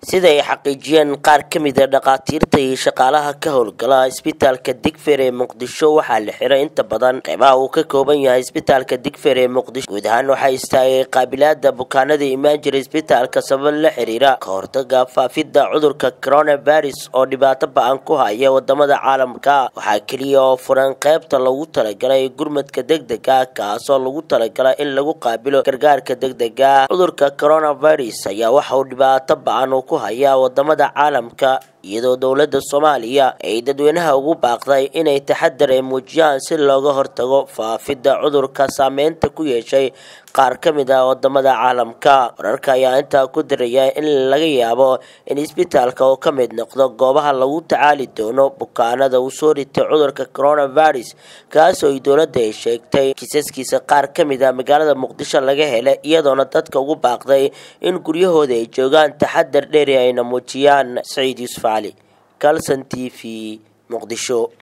sida ay xaqiijiyeen qaar ka mid a dhakhaatiirta iyo shaqaalaha ka howlgala isbitaalka digfer ee muqdisho waxaa la xiray inta badan qeybaha uu ka kooban yahay isbitaalka digfer ee muqdisho guud ahaan waxaa istaagay qaabilaada bukaanada imaan jira isbitaalka sabab la xiriira ka hortaga faafidda cudurka coronavirus oo dhibaato ba-an ku haya wadamada caalamka waxaa keliya oo furan qeybta lagu talagalay gurmadka degdega kaasoo lagu talagalay in lagu qaabilo gargaarka degdega cudurka coronavirus ayaa waxa uu dhibaato ba-an ku hayaa wadamada caalamka iyadoo dowladda soomaaliya ay dadweynaha ugu baaqday inay taxadar ay muujiyaan si looga hortago faafidda cudurka saameynta ku yeeshay qaar ka mid ah wadamada caalamka wararka ayaa intaa ku diraya in laga yaabo in isbitaalka uu ka mid noqdo goobaha lagu tacaali doono bukaanada uu soo ritay cudurka coronavirus kaasoo ay dowladda ay sheegtay kiisaskiisa qaar ka mid ah magaalada muqdisho laga helay iyadoona dadka ugu baaqday in guryahooda ay joogaan taxadar dheeri ayna muujiyaan saciid yuusuf cali calson t v muqdisho